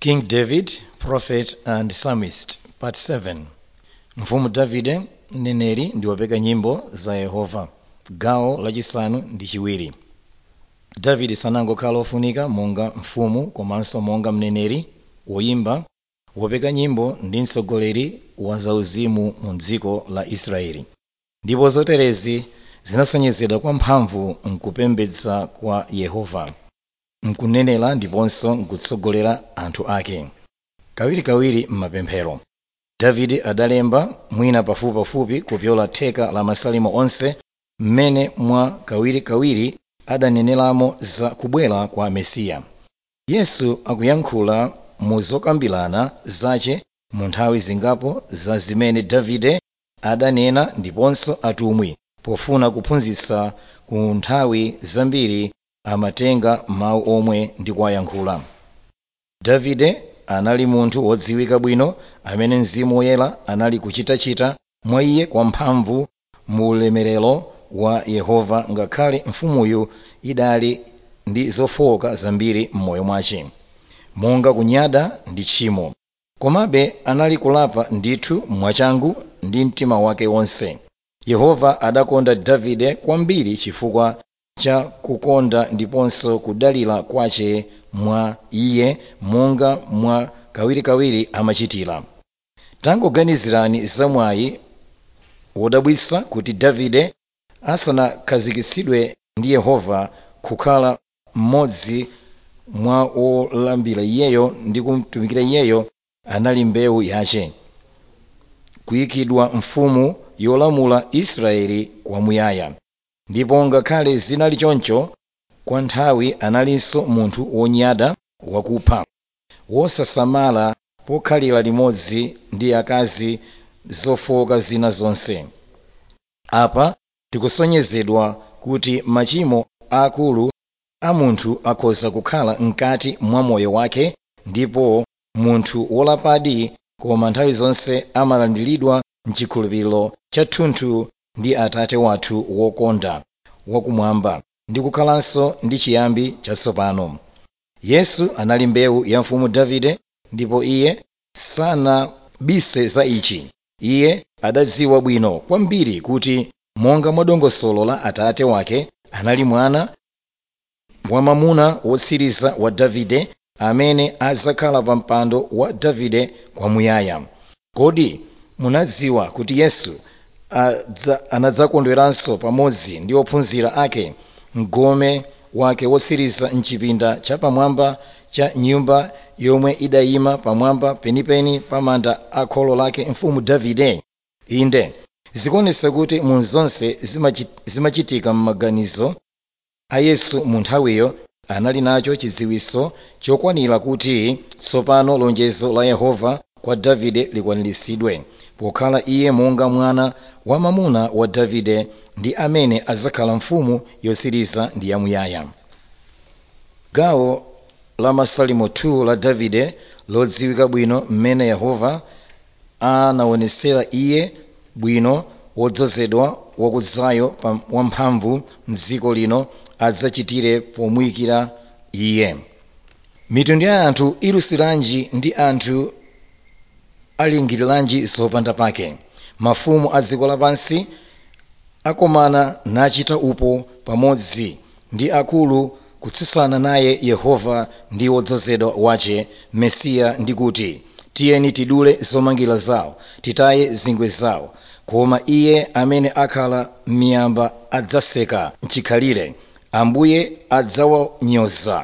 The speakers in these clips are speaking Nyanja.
King David, Prophet and Psalmist, Part 7 Mfumu Davide, mneneri ndi wopeka nyimbo za Yehova. Gawo lachisanu ndi chiwiri. Davide sanangokhala ofunika monga mfumu komanso monga mneneri, woyimba, wopeka nyimbo ndi mtsogoleri wa zauzimu mu dziko la Israeli. Ndipo zoterezi zinasonyezedwa kwa mphamvu mkupembedza kwa Yehova, mkunenera ndiponso mkutsogolera anthu ake. Kawirikawiri m'mapemphero, Davide adalemba mwina pafupipafupi kupyola theka la masalimo onse m'mene mwa kawirikawiri adaneneramo za kubwera kwa Mesiya. Yesu akuyankhula mu zokambirana zace mu nthawi zingapo za zimene Davide adanena ndiponso atumwi pofuna kuphunzitsa ku nthawi zambiri amatenga mawu omwe ndi kuwayankhula. Davide anali munthu wodziwika bwino amene mzimu woyera anali kuchitachita mwa iye kwamphamvu mu ulemerero wa yehova ngakhale mfumuyo idali ndi zofowoka zambiri m'moyo mwace monga kunyada ndi tchimo komabe anali kulapa ndithu mwachangu ndi mtima wake wonse yehova adakonda davide kwambiri chifukwa cha kukonda ndiponso kudalira kwace mwa iye monga mwa kawirikawiri amachitira tangoganizirani zamwayi wodabwitsa kuti davide asanakhazikitsidwe ndi yehova kukhala mmodzi mwa olambira iyeyo ndi kumutumikira iyeyo anali mbewu yace kuyikidwa mfumu yolamula israeli kwamuyaya ndipo ngakhale zinali choncho kwa nthawi analinso munthu wonyada wakupha wosasamala pokhalira limodzi ndi akazi zofowoka zina zonse apa tikusonyezedwa kuti machimo akulu a munthu akhoza kukhala mkati mwa moyo wake ndipo munthu wolapadi koma nthawi zonse amalandiridwa mchikhulupiriro chathunthu ndi atate wathu wokonda wakumwamba ndi kukhalanso ndi chiyambi chatsopano yesu anali mbewu ya mfumu davide ndipo iye sanabise za ichi iye adadziwa bwino kwambiri kuti monga mwa dongosolo la atate wake anali mwana wamamuna wotsiriza wa davide amene adzakhala pa mpando wa davide kwamuyaya kodi munadziwa kuti yesu anadzakondweranso pamodzi ndi ophunzira ake mgome wake wotsiriza mchipinda chapamwamba cha nyumba yomwe idayima pamwamba penipeni pa manda a kholo lake mfumu davide inde zikuonetsa kuti mu zonse zimachitika m'maganizo a yesu mu nthawiyo anali nacho chidziwitso chokwanira kuti tsopano lonjezo la yehova kwa davide likwaniritsidwe pokhala iye monga mwana wamamuna wa davide ndi amene adzakhala mfumu yotsiriza ndi yamuyaya gawo la masalimo 2 la davide lodziwika bwino mmene yehova anaonetsera iye bwino wodzozedwa wakudzayo wamphamvu mdziko lino adzachitire pomuyikira iye mitundu ya anthu ilusiranji ndi anthu alingiriranji zopanda pake mafumu a dziko lapansi akomana nachita upo pamodzi ndi akulu kutsutsana naye yehova ndi wodzozedwa wace mesiya ndi kuti tiyeni tidule zomangira zawo titaye zingwe zawo koma iye amene akhala m'miyamba adzaseka mchikhalire ambuye adzawanyoza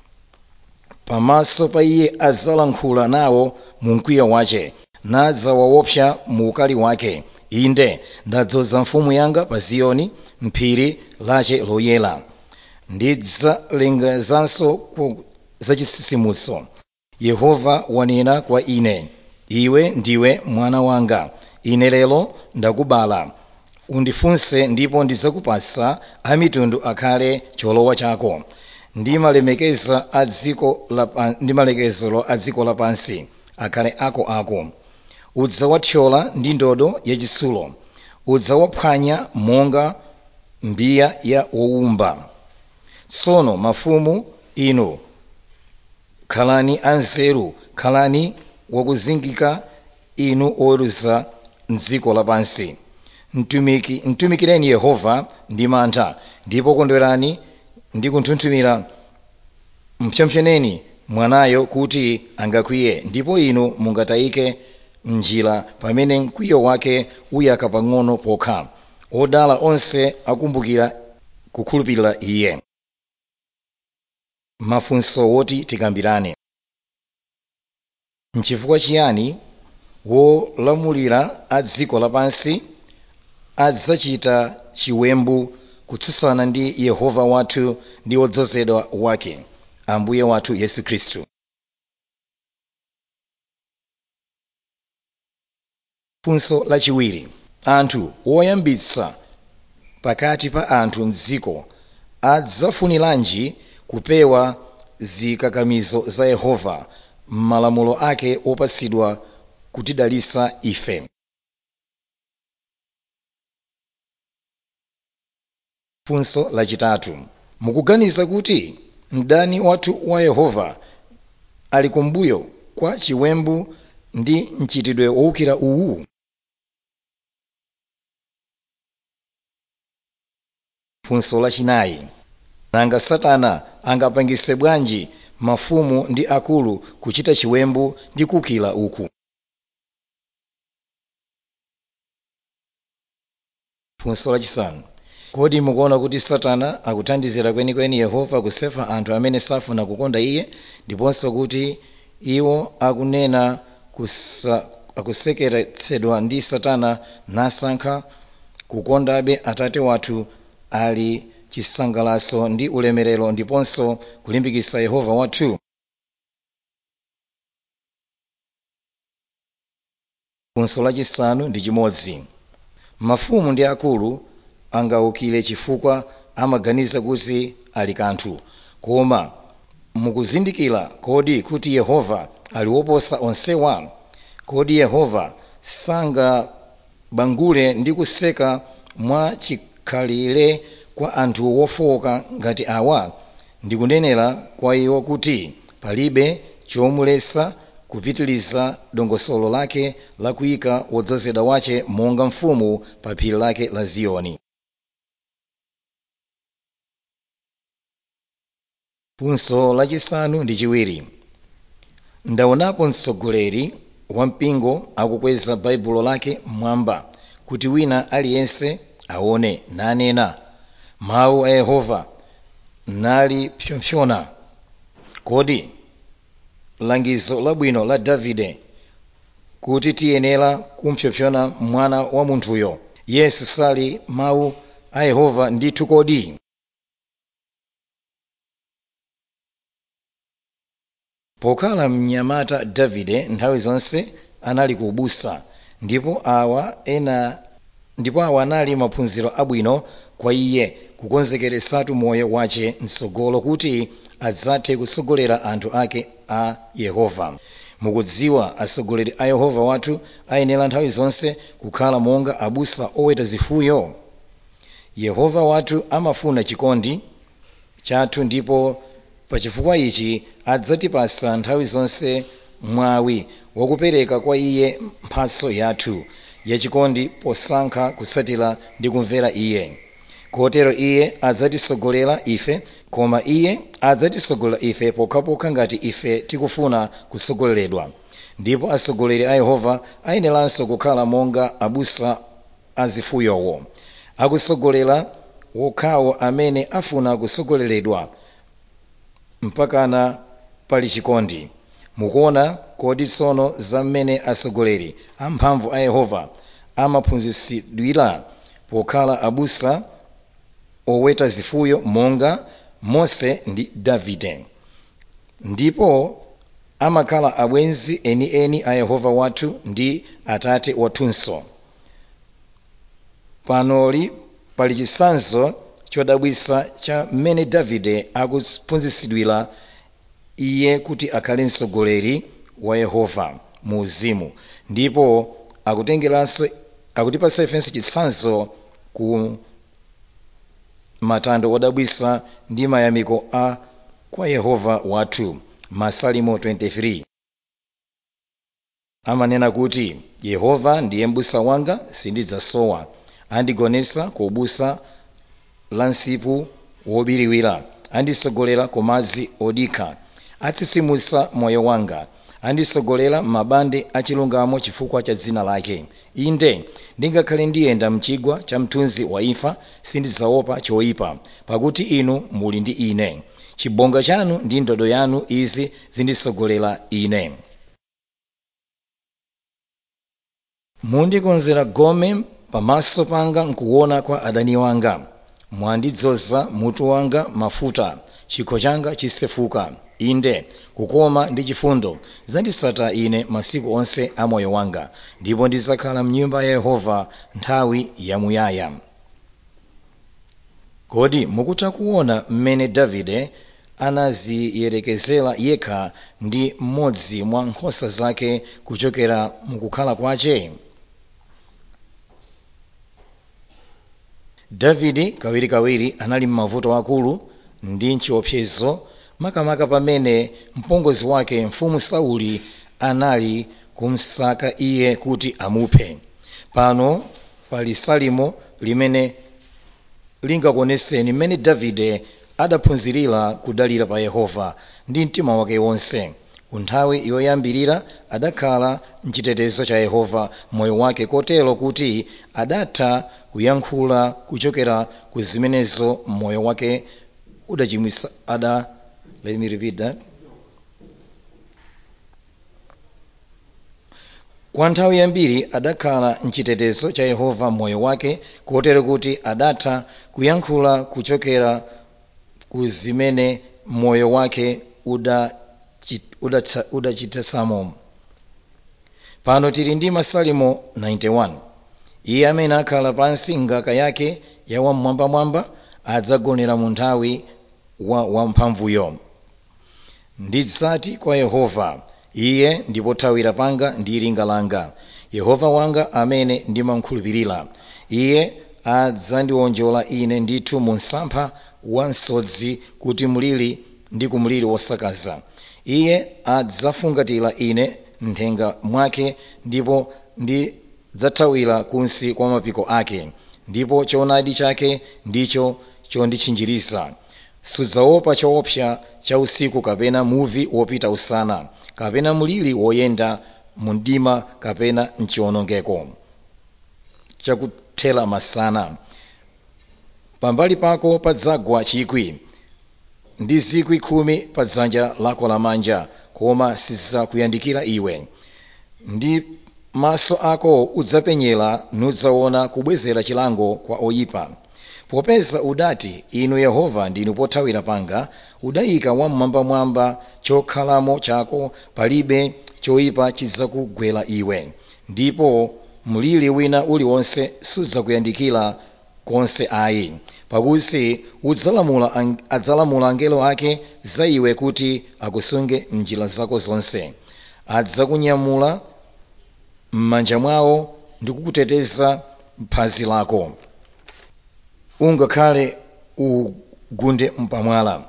pamaso pa iye adzalankhula nawo mu mkwiyo wace nadzawaopsa mu ukali wake inde ndadzoza mfumu yanga pa ziyoni mphiri lace loyera ndidzalengezanso zachisisimuso yehova wanena kwa ine iwe ndiwe mwana wanga ine lero ndakubala undifunse ndipo ndidzakupasa amitundu akhale cholowa chako ndi malemekezo a dziko lapansi akhale akoako udzawathyola ndi ndodo yachitsulo udzawaphwanya monga mbiya ya wowumba tsono mafumu inu khalani anzeru khalani wakuzingika inu oweruza mdziko lapansi Mtumiki, mtumikireni yehova ndi mantha ndipo kondwerani ndi kunthunthumira mpsopsoneni mwanayo kuti angakwiye ndipo inu mungatayike mnjira pamene mkwiyo wake uyaka pang'ono pokha odala onse akumbukira kukhulupirira iye mafunso woti tikambirane nchifukwa chiyani wolamulira a dziko lapansi adzachita chiwembu kutsutsana ndi yehova wathu ndi wodzozedwa wake ambuye wathu yesu khristu funso lachiwiri anthu woyambitsa pakati pa anthu mdziko adzafuniranji kupewa zikakamizo za yehova m'malamulo ake opatsidwa kutidalitsa ife funso lachitatu mukuganiza kuti mdani wathu wa yehova ali kumbuyo kwa chiwembu ndi mchitidwe wowukira uwu funso lachinayi nanga satana angapangitse bwanji mafumu ndi akulu kuchita chiwembu ndi kuwukira uku funso lachisanu kodi mukuona kuti satana akuthandizira kwenikweni yehova kusefa anthu amene safuna kukonda iye ndiponso kuti iwo akunena kusa, akusekeretsedwa ndi satana nasankha kukondabe atate wathu ali chisangalalo ndi ulemerero ndiponso kulimbikitsa yehova wathu funso lachisanu ndi chimodzi mafumu ndi akulu angawukire chifukwa amaganiza kuti ali kanthu koma mukuzindikira kodi kuti yehova ali woposa onsewa kodi yehova sangabangule ndi kuseka mwa chikhalire kwa anthu wofowoka ngati awa ndikunenera kwa iwo kuti palibe chomuletsa kupitiliza dongosolo lake la kuyika wodzozedwa wace monga mfumu pa phiri lake la ziyoni funso lachisanu ndi chiwiri ndaonapo mtsogoleri wa mpingo akukweza baibulo lake mmwamba kuti wina aliyense aone nanena mawu a yehova nalipsompsona kodi langizo labwino la davide kuti tiyenera kumpsompsona mwana wa munthuyo yesu sali mawu a yehova ndithu kodi pokhala mnyamata davide nthawi zonse anali ku ubusa ndipo awa ena ndipo awa anali maphunziro abwino kwa iye kukonzekeresatu moyo wace mtsogolo kuti adzathe kutsogolera anthu ake a yehova mukudziwa atsogoleri a yehova wathu ayenera nthawi zonse kukhala monga abusa oweta zifuyo yehova wathu amafuna chikondi chathu ndipo pachifukwa ichi adzatipasa nthawi zonse mwawi wakupereka kwa iye mphatso yathu yachikondi posankha kutsatira ndi kumvera iye kotero iye adzatitsogolera ife koma iye adzatitsogolera ife pokhapokha ngati ife tikufuna kutsogoleredwa ndipo atsogoleri a yehova ayeneranso kukhala monga abusa azifuyowo akutsogolera wokhawo amene afuna kutsogoleredwa mpakana pali chikondi mukuona kodi tsono za mmene atsogoleri amphamvu a yehova amaphunzitsidwira pokhala abusa oweta zifuyo monga mose ndi davide ndipo amakhala abwenzi enieni a yehova wathu ndi atate wathunso panoli pali chitsanzo chodabwitsa cha mmene davide akuphunzitsidwira iye kuti akhale mtsogoleri wa yehova mu uzimu ndipo akutengeranso akutipasa ifenso chitsanzo ku matando odabwitsa ndi mayamiko a kwa yehova wathu masalimo 23 amanena kuti yehova ndiye m'busa wanga sindidzasowa andigonetsa ku busa la msipu wobiriwira andisogolera ku madzi odikha atsitsimutsa moyo wanga andisogolera m'mabande achilungamo chifukwa cha dzina lake inde ndingakhale ndiyenda mchigwa cha mthunzi wa imfa sindidzaopa choyipa pakuti inu muli ndi ine chibonga chanu ndi ndodo yanu izi zindisogolera ine mundikonzera gome pamaso panga nkuona kwa adani wanga mwandidzoza mutu wanga mafuta chikho changa chisefuka inde kukoma ndi chifundo zanditsata ine masiku onse a moyo wanga ndipo ndidzakhala mnyumba ya yehova nthawi yamuyaya kodi mukutha kuona mmene davide anaziyerekezera yekha ndi mmodzi mwa nkhosa zake kuchokera mukukhala kwace davide kawirikawiri anali m'mavuto akulu ndi chiopsezo makamaka pamene mpongozi wake mfumu sauli anali kumsaka iye kuti amuphe pano pali salimo limene lingakuonetseni mmene davide adaphunzirira kudalira pa yehova ndi mtima wake wonse kunthawi yoyambirira adakhala mchitetezo cha yehova moyo wake kotero kuti adatha kuyankhula kuchokera ku zimenezo moyo wake udachimwisa ada let me repeat that kwa nthawi yambiri adakhala mchitetezo cha yehova moyo wake kotero kuti adatha kuyankhula kuchokera ku zimene moyo wake udachitesamo uda pano tili ndi masalimo 91 iye amene akhala pansi ngaka yake ya wamwambamwamba adzagonera mu nthawi wa wamphamvuyo ndidzati kwa yehova iye ndi pothawira panga ndi linga langa yehova wanga amene ndimamkhulupirira iye adzandiwonjola ine ndithu mu msampha wa msodzi kuti mliri ndi kumliri wosakaza iye adzafungatira ine nthenga mwake ndipo ndidzathawira kunsi kwa mapiko ake ndipo choonadi chake ndicho chonditchinjiriza sudzaopa choopsa cha usiku kapena muvi wopita usana kapena mliri woyenda mu mdima kapena mchiwonongeko chakuthera masana pambali pako padzagwa chikwi ndi zikwi khumi pa dzanja lako lamanja koma sizidzakuyandikira iwe ndi maso ako udzapenyera nudzaona kubwezera chilango kwa oyipa popeza udati inu yehova ndinu pothawira panga udayika wamwambamwamba chokhalamo chako palibe choyipa chidzakugwera iwe ndipo mliri wina uliwonse sudzakuyandikira konse ayi pakuti udzalamula adzalamula angelo ake za iwe kuti akusunge mnjira zako zonse adzakunyamula m'manja mwawo ndi kukuteteza phazi lako ungakhale ugunde mpamwala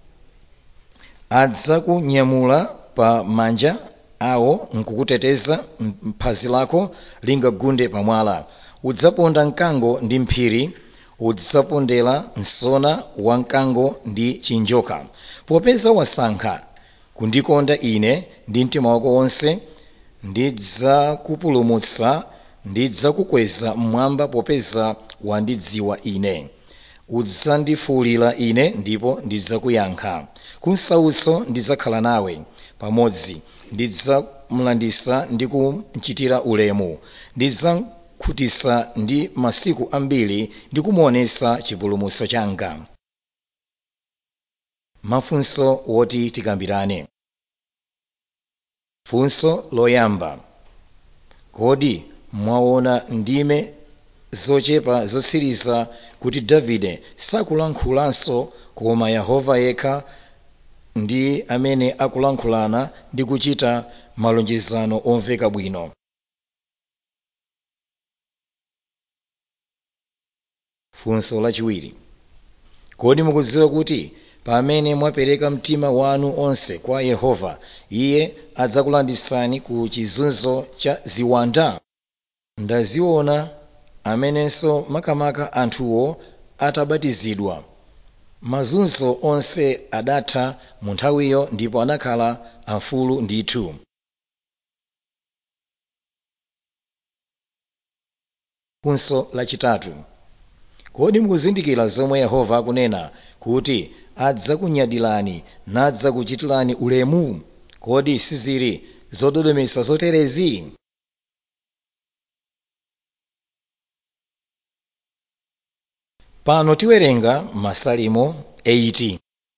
adzakunyamula pa manja awo nkukuteteza phazi lako lingagunde pamwala udzaponda mkango ndi mphiri udzapondera msona wa mkango ndi chinjoka popeza wasankha kundikonda ine ndi mtima wako wonse ndidzakupulumutsa ndidzakukweza mmwamba popeza wandidziwa ine udzandifuwulira ine ndipo ndidzakuyankha kunsauso ndidzakhala nawe pamodzi ndidzamulanditsa ndi kumchitira ulemu ndidzamukhutitsa ndi masiku ambiri ndi kumuonetsa chipulumutso changa mafunso woti tikambirane funso loyamba kodi mwaona ndime zochepa zotsiriza kuti davide sakulankhulanso koma yehova yekha ndi amene akulankhulana ndi kuchita malonjezano omveka bwino funso lachiwiri kodi mukudziwa kuti pamene mwapereka mtima wanu onse kwa yehova iye adzakulanditsani ku chizunzo cha ziwanda ndaziona amenenso makamaka anthuwo atabatizidwa mazunzo onse adatha mu nthawiyo ndipo anakhala amfulu ndithu funso lachitatu kodi mukuzindikira zomwe yehova akunena kuti adzakunyadirani nadzakuchitirani ulemu kodi sizili zododometsa zoterezi pano tiwerenga masalimo 80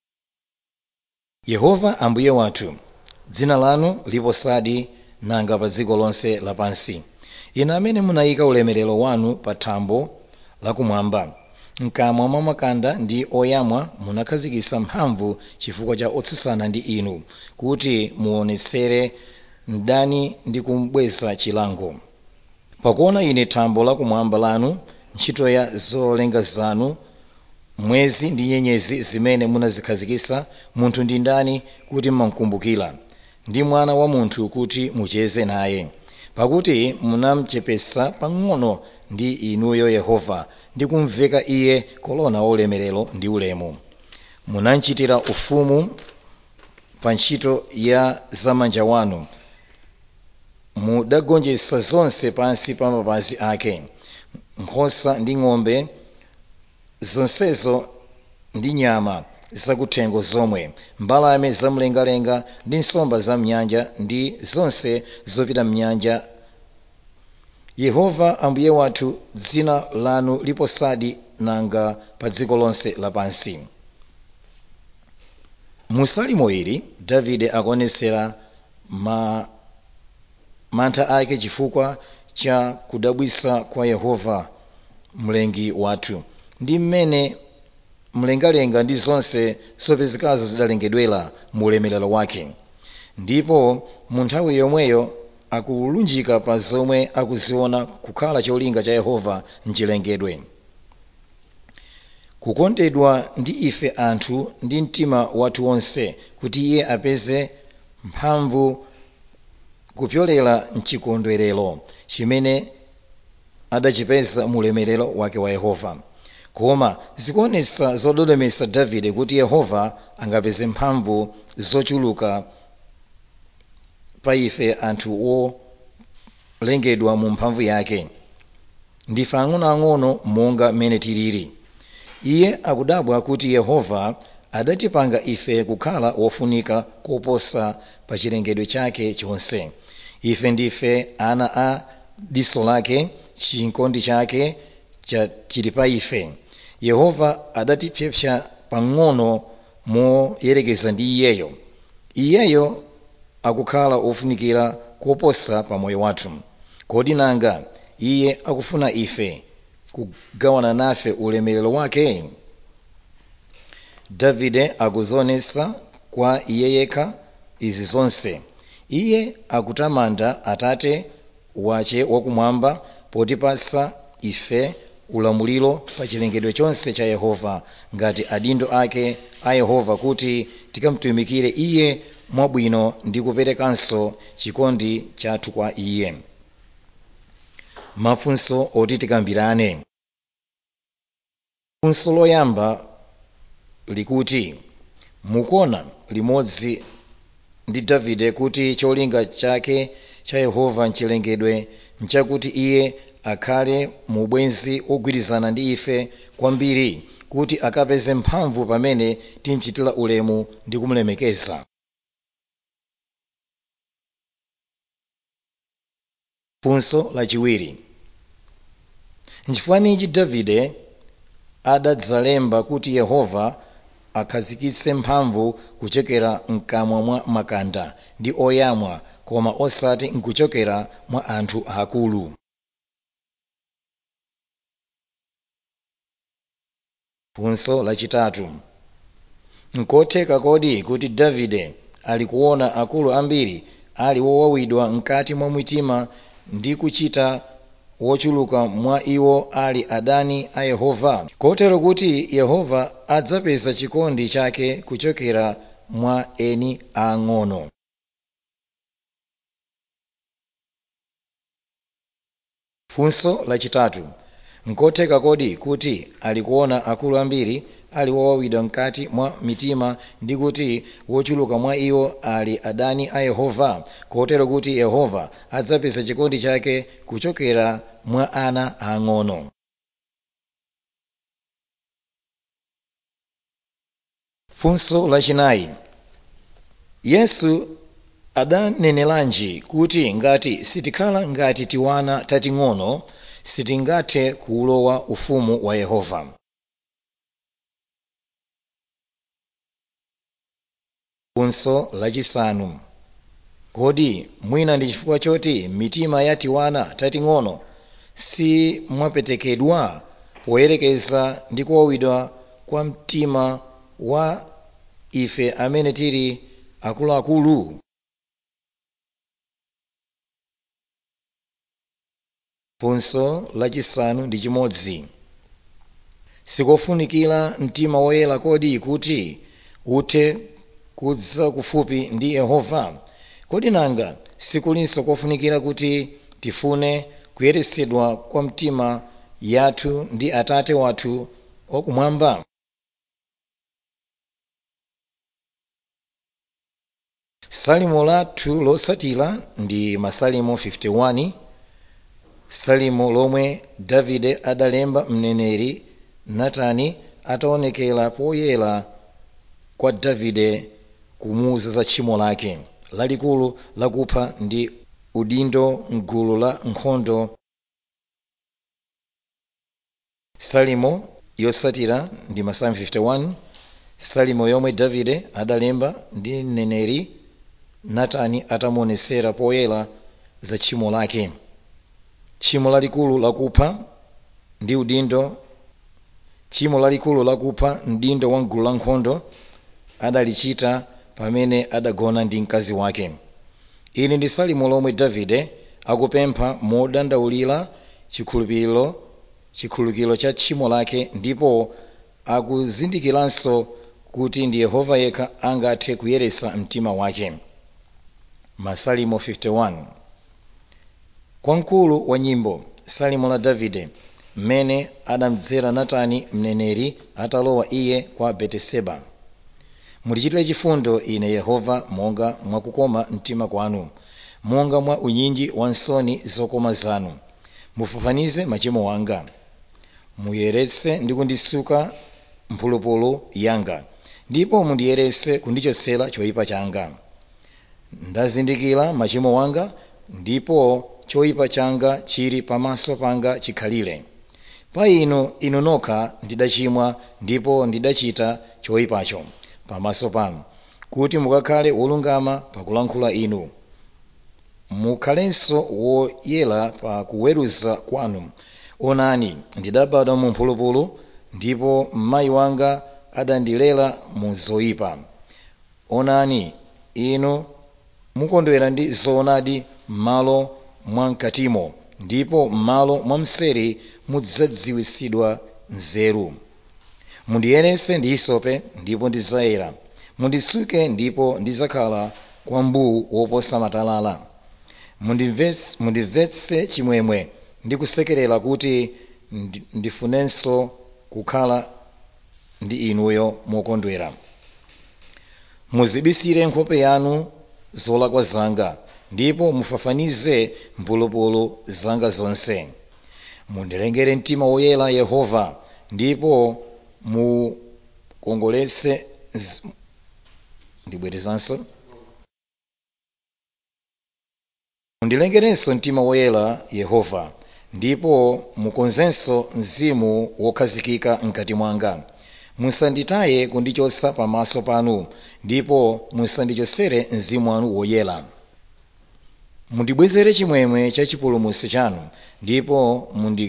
yehova ambuye wathu dzina lanu liposadi nanga pa dziko lonse lapansi inu amene munayika ulemerero wanu pa thambo lakumwamba mkamwa mwa makanda ndi oyamwa munakhazikitsa mphamvu chifukwa cha otsutsana ndi inu kuti muonetsere mdani ndi kumubweza chilango pakuona ine thambo lakumwamba lanu ntchito ya zolenga zanu mwezi ndi nyenyezi zimene munazikhazikitsa munthu ndi ndani kuti mumkumbukira ndi mwana wa munthu kuti mucheze naye pakuti munamchepetsa pang'ono ndi inuyo yehova ndi kumveka iye kolona waulemerero ndi ulemu munamchitira ufumu pa ntchito ya zamanja wanu mudagonjetsa zonse pansi pa mapazi ake nkhosa ndi ng'ombe zonsezo ndi nyama zakuthengo zomwe mbalame zamlengalenga ndi nsomba za mnyanja ndi zonse zopita mnyanja yehova ambuye wathu dzina lanu liposadi nanga pa dziko lonse lapansi mu salimo ili davide akuonetsera ma mantha ake chifukwa cha kudabwitsa kwa yehova mlengi wathu ndi mmene mlengalenga ndi zonse zopezekazo zidalengedwera mu ulemerero wake ndipo mu nthawi yomweyo akulunjika pa zomwe akuziona kukhala cholinga cha yehova mchilengedwe kukondedwa ndi ife anthu ndi mtima wathu wonse kuti iye apeze mphamvu kupyolera mchikondwerero chimene adachipeza mu ulemerero wake wa yehova koma zikuonetsa zododometsa davide kuti yehova angapeze mphamvu zochuluka pa ife anthu olengedwa mu mphamvu yake ndife ang'onoang'ono monga mmene tilili iye akudabwa kuti yehova adatipanga ife kukhala wofunika koposa pa chilengedwe chake chonse ife ndife ana a diso lake chikondi chake chili pa ife yehova adatipyepsa pang'ono moyerekeza ndi iyeyo iyeyo akukhala wofunikira koposa pa moyo wathu kodi nanga iye akufuna ife kugawana nafe ulemerero wake davide akuzionetsa kwa iye yekha izi zonse iye akutamanda atate wache wakumwamba potipasa ife ulamuliro pa chilengedwe chonse cha yehova ngati adindo ake a yehova kuti tikamtumikire iye mwabwino ndi kuperekanso chikondi chathu kwa iye mafunso oti tikambirane funso loyamba likuti mukuona limodzi ndi davide kuti cholinga chake cha yehova mchilengedwe mchakuti iye akhale mu ubwenzi ogwirizana ndi ife kwambiri kuti akapeze mphamvu pamene timchitira ulemu ndi kumulemekeza funso lachiwiri nchifukwa davide adadzalemba kuti yehova akhazikitse mphamvu kuchokera mkamwa mwa makanda ndi oyamwa koma osati nkuchokera mwa anthu akulu funso lachitatu nkotheka kodi kuti davide ali kuona akulu ambiri ali wowawidwa mkati mwa mitima ndi kuchita wochuluka mwa iwo ali adani a yehova kotero kuti yehova adzapeza chikondi chake kuchokera mwa eni ang'ono funso lachitatu nkotheka kodi kuti ali kuona akulu ambiri ali wowawidwa mkati mwa mitima ndi kuti wochuluka mwa iwo ali adani a yehova kotero kuti yehova adzapeza chikondi chake kuchokera mwa ana ang'ono funso lachinayi yesu adanenelanji kuti ngati sitikhala ngati tiwana tating'ono sitingathe kuulowa ufumu wa yehova funso lachisanu kodi mwina ndi chifukwa choti mitima ya tiwana tating'ono si mwapetekedwa poyerekeza ndi kuwawidwa kwa mtima wa ife amene tili akuluakulu funso lachisanu ndi chimodzi sikofunikira mtima woyera kodi kuti uthe kudza kufupi ndi yehova kodi nanga sikulinso kofunikira kuti tifune kuyeresedwa kwa mtima yathu ndi atate wathu wakumwamba salimo lathu losatira ndi masalimo 51 salimo lomwe davide adalemba mneneri natani ataonekera poyera kwa davide kumuuza za tchimo lake lalikulu lakupha ndi udindo mgulu la nkhondo salimo yosatira ndi masalimo 51 salimo yomwe davide adalemba ndi mneneri natani atamuonesera poyera za tchimo lake tchimo lalikulu lakupha ndi udindo tchimo lalikulu lakupha mdindo wa mgulu la nkhondo adalichita pamene adagona ndi mkazi wake ili ndi salimo lomwe davide akupempha modandaulira chikhulupiriro chikhululukiro cha tchimo lake ndipo akuzindikiranso kuti ndi yehova yekha angathe kuyeresa mtima wake masalimo 51 kwa mkulu wa nyimbo salimo la davide mmene adamdzera natani mneneri atalowa iye kwa beteseba mutichitire chifundo ine yehova monga mwakukoma mtima kwanu monga mwa unyinji wa nsoni zokoma zanu mufafanize machimo wanga muyeretse ndi kundisuka mphulupulu yanga ndipo mundiyeretse kundichotsera choyipa changa ndazindikira machimo wanga ndipo choyipa changa chili pamaso panga chikhalire pa inu inu nokha ndidachimwa ndipo ndidachita choyipacho pamaso panu kuti mukakhale wolungama pakulankhula inu mukhalenso woyera pa kuweruza kwanu onani ndidabadwa mu mphulupulu ndipo mayi wanga adandilera mu zoyipa onani inu mukondwera ndi zoonadi m'malo mwamkatimo ndipo m'malo mwamseri mudzadziwitsidwa nzeru mundiyeretse ndi hisope ndipo ndidzayera mundisuke ndipo ndidzakhala kwa mbuu woposa matalala mundimvetse mundimvetse chimwemwe ndi kusekerera kuti ndi- ndifunenso kukhala ndi inuyo mokondwera muzibisire nkhope yanu zolakwa zanga ndipo mufafanize mphulupulu zanga zonse mundilengere mtima woyera yehova ndipo mukongoletse z- ndibwerezanso mundilengerenso mtima woyera yehova ndipo mukonzenso mzimu wokhazikika mkati mwanga musanditaye kundichotsa pamaso panu ndipo musandichotsere mzimu wanu woyera mundibwezere chimwemwe cha chipulumutso chanu ndipo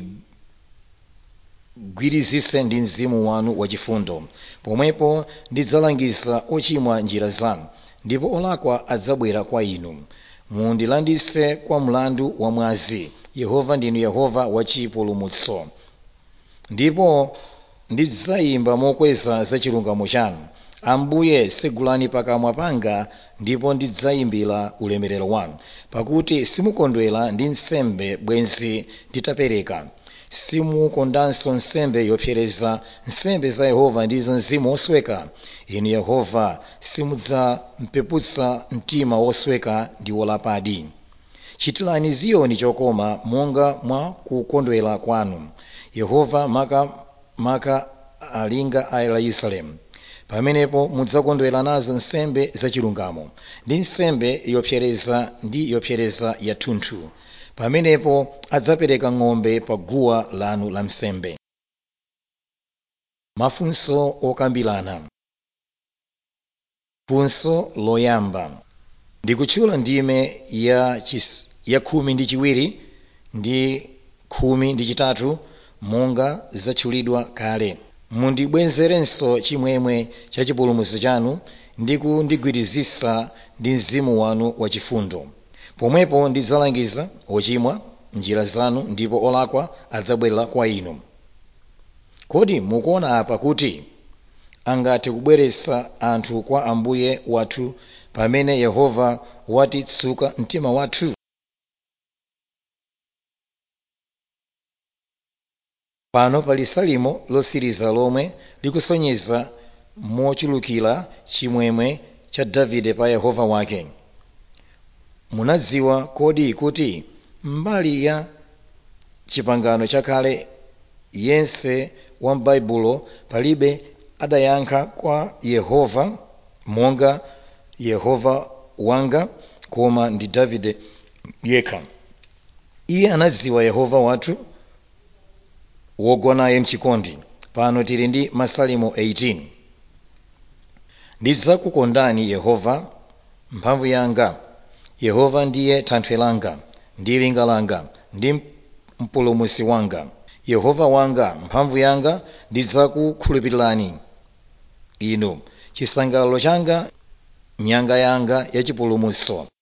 mundigwirizise ndi mzimu wanu wachifundo pomwepo ndidzalangiza ochimwa njira zanu ndipo olakwa adzabwera kwa inu mundilandise kwa mlandu wamwazi yehova ndinu yehova wachipulumutso ndipo ndidzayimba mokweza za chilungamo chanu ambuye segulani pakamwa panga ndipo ndidzayimbira ulemerero wanu pakuti simukondwera ndi nsembe bwenzi nditapereka simukondanso nsembe yopsereza nsembe za yehova ndizo mzimu wosweka inu yehova simudzampeputsa mtima wosweka ndi wolapadi chitirani ziyoni chokoma monga mwa kukondwera kwanu yehova maka maka alinga a yerusalemu pamenepo mudzakondwera nazo nsembe zachilungamo ndi nsembe yopsereza ndi yopsereza yathunthu pamenepo adzapereka ng'ombe pa guwa lanu la nsembe mafunso okambirana funso loyamba ndikutchula ndime ya, chis, ya khumi ndi chiwiri ndi khumi ndi chitatu monga zatchulidwa kale mundibwezerenso chimwemwe cha chipulumutso chanu ndi kundigwirizisa ndi mzimu wanu wachifundo pomwepo ndidzalangiza ochimwa njira zanu ndipo olakwa adzabwerera kwa inu kodi mukuona apa kuti angathe kubweretsa anthu kwa ambuye wathu pamene yehova watitsuka mtima wathu pano pali salimo losiriza lomwe likusonyeza mochulukira chimwemwe cha davide pa yehova wake munadziwa kodi kuti mbali ya chipangano chakale yense wa m'baibulo palibe adayankha kwa yehova monga yehova wanga koma ndi davide yekha iye anadziwa yehova wathu wogonaye mchikondi pano tili ndi masalimo 18 ndidzakukondani yehova mphamvu yanga yehova ndiye thanthwe langa ndi linga langa ndi mpulumutsi wanga yehova wanga mphamvu yanga ndidzakukhulupirirani inu chisangalalo changa nyanga yanga yachipulumutso